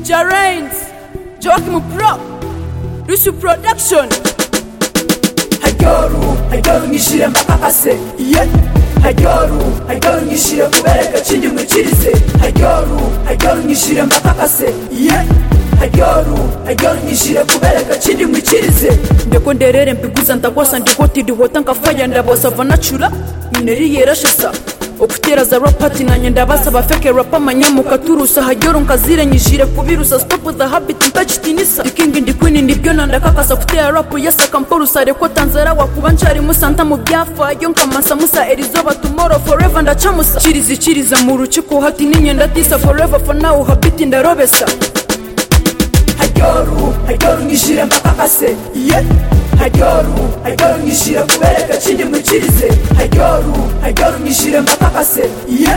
Jarrains, Joachim Pro, Rusu Production. hajyoru hajyoru nyishyire mpapapase ye hajyoru hajyoru nyishyire kubereka cy'inyuma kirize hajyoru hajyoru nyishyire mpapapase ye hajyoru hajyoru nyishyire kubereka cy'inyuma kirize Ndeko nderere mbiguza ndakwasa ndihotiriwota nkafaya ndabasava nacura mineri yerashasa okutera za rapati nanye ndabasa bafeke rapa manyamuka turusa hajyoru nkaziranyijire kubirusa stop the habit ntakitinisa iking ndi queen nibyo nandakakasa kutera rapu yasaka mporusa reko tanzara wakuba ncarimu santa mu byafayo nkamasa musa erizoba tomorrow forever ndacamusa kirizi kiriza mu rukiko hati n'inyenda disa forever for now habit ndarobesa hajyoru hajyoru nyishyire mpapapase ye hajyoru hajyoru nyishyire kubereka cy'inyuma kirize hajyoru hajyoru nyishyire mpapapase ye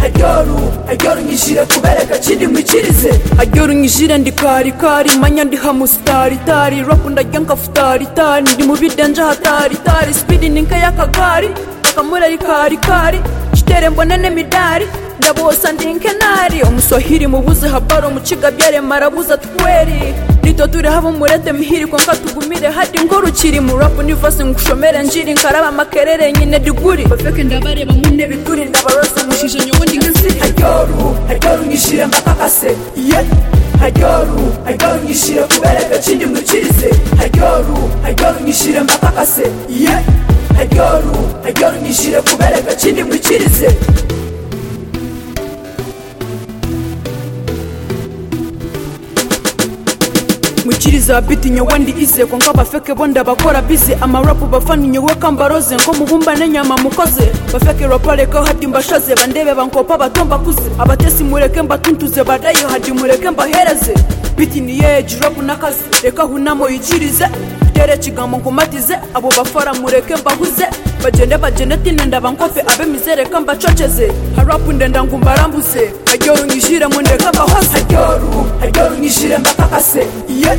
hajyoru hajyoru nyishyire kubereka cy'inyuma kirize ajorunyijire ndi karikari manya ndi hamusitaritari rapu ndarya nkafutaritari ndi mubidenje hataritari spidi ni nk'iy'akagari akamura ari karikari kitere mbona n'imidari ndabosa ndi nkenari omuswahili mubuze habari omukiga byaremarabuza tweri rito turi habo murete mihiri konka tugumire hadi ngorukiri mu rapu nivasi ngushomere njiri nkaraba amakerere nyine diguri bafeke ndabareba mune biguri ndabaroza mushije nyobundi nk'inzira hajyoru hajyoru nyishyire mpapapase ye hajyoru hajyoru nyishyire kubereka kindi mukirize hajyoru hajyoru nyishyire mpapapase ye hajyoru hajyoru nyishyire kubereka kindi mukirize mukiriza biti nyowe ndi ize ko nk'abafeke bo ndabakora bize amarapu bafani nyowe kambaroze nko mubumba n'inyama mukoze bafeke rapareka hadi mbashaze bandebe bankopa bato mbakuze abatesi mureke mbatuntuze badayo hadi mureke mbahereze biti niye jirapu n'akazi reka hunamo ikirize tere ikigambo nkomatize abo bafara mureke mbahuze bagende bagende tine ndabankofe abemizereka mbacoceze harapu ndenda ngo mbarambuze ajyorungishire mundeka mbahoze hajyoru hajyoru nyishyire mpapapase ye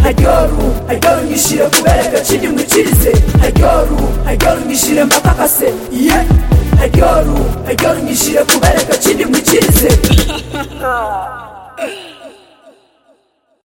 hajyoru hajyoru nyishyire kubereka kindi mukirize hajyoru hajyoru nyishyire mpapapase ye hajyoru hajyoru nyishyire kubereka kindi mukirize